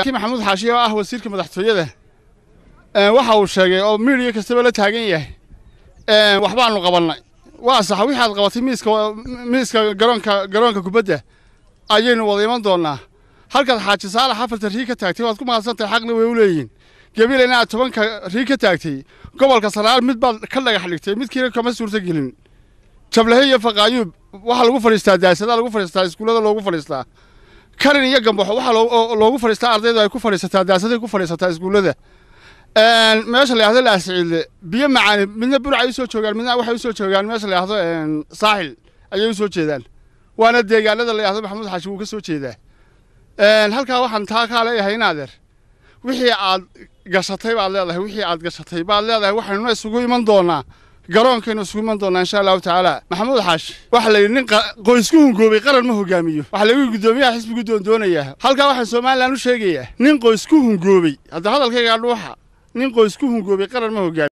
maxamuud xaashiye oo ah wasiirka madaxtooyada waxa uu sheegay oo miidiya kastaba la taagan yahay waxbaanu qabannay waa sax wixii aad qabatay miiska miiska garoonka garoonka kubadda ayaynu wada iman doonnaa halkaad xaaji saalax afarta rii ka taagtay waad ku mahadsantahay xaqna way u leeyihiin gabileyna aad tobanka rii ka taagtay gobolka sanaal mid baad ka dhagax dhigtay midkiina kama suurto gelin jablahe iyo faqaayuub waxaa lagu fadhiistaa daasadaa lagu fadhiistaa iskuullada loogu fadhiistaa karin iyo gambaxo waxaa loogu fadhiistaa ardaydu ay ku fadhiisataa daasaday ku fadhiisataa iskuullada meesha la yahdo laasiciille biyo macaani midna burcay usoo joogaan midna waxay usoo joogaan meesha la yahdo saaxil ayay usoo jeedaan waana deegaanada la yahdo maxamuud xaashi wuu ka soo jeedaa halkaa waxaan taa kaa leeyahay in adeer wixii aad gashatay baad leedahay wixii aad gashatay baad leedahay waxaynuna isugu iman doonaa garoonkaynu isugu iman doonaa insha allahu tacaala maxamuud xaashi waxaa la yidhi nin qoysku hungoobay qaran ma hogaamiyo waxaa lagu guddoomiyaha xisbigu doondoonayaa halkaa waxaan somalilan u sheegayaa nin qoysku hungoobay hadda hadalkaygaa dhuuxa nin qoysku hungoobay qaran ma hogaamiyo